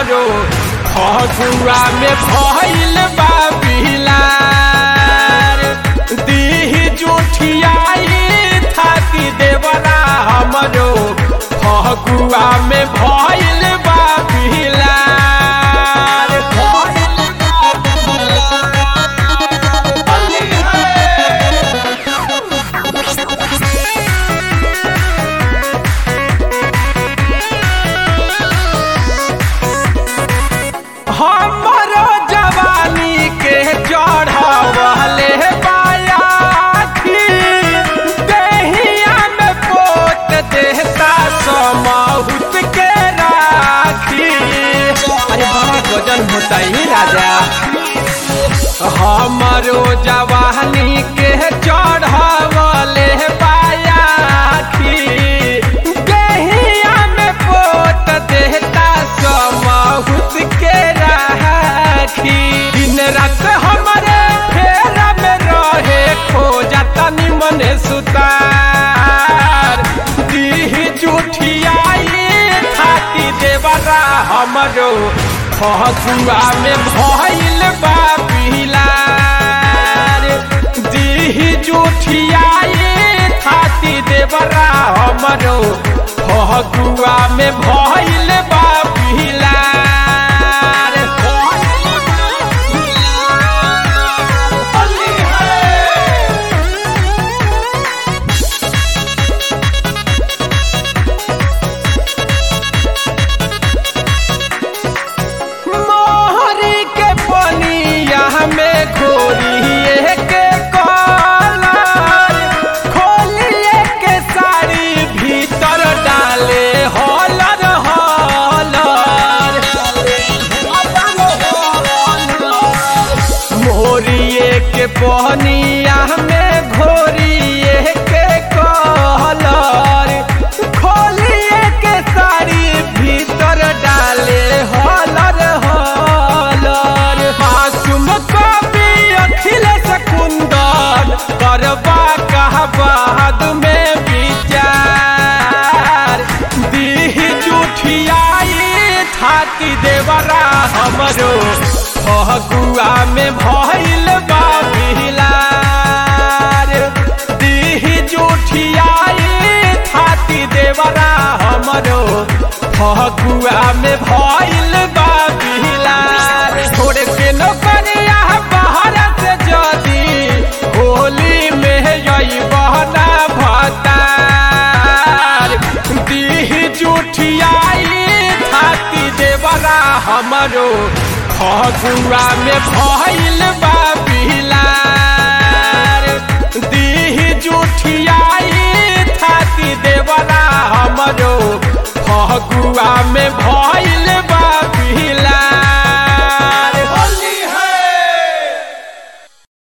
हमरो फगुआ में भइल बा बिलार दीह जुठियाई थाती देवरा हमरो फगुआ में भइल बा बिलार भइल बा हमरो जवानी के चढ़वले बायाखी देहिया में पोत देहता समहुत के राखी अरे बड़ा गजन होता ही राजा हमरो जवानी के चढ़वले बायाखी देहिया में पोत देहता समहुत के राखी दिन रात हमारे फेरा में रहे खोजता निमन सुतार दीह जुठियाई थाती देवरा हमरो फगुआ में भइल बा पिलार दीह जुठियाई थाती देवरा हमरो फगुआ में भइल बा पिलार मोहरी के पनिया में घोरिए के कलर खोलिए के साड़ी भीतर डाले हलर हलर मोरिए के पनिया में घोरिए के कलर खोलिए के साड़ी भीतर डाले हलर हलर मासूम कवि अखिलेश कुंदन करबा कहा बाद में विचार दीह जुठियाई थाती देवरा हमरो फगुआ में भइल बा बिलार दीह जुठियाई थाती देवरा हमरो फगुआ में भइल बा बिलार छोड़ के नौकरिया बाहर से जदी होली में यही बहना भतार दीह जुठियाई थाती देवरा हमरो फगुआ में भइल बा बिलार दीह जुठियाई थाती देवरा हमरो फगुआ में भइल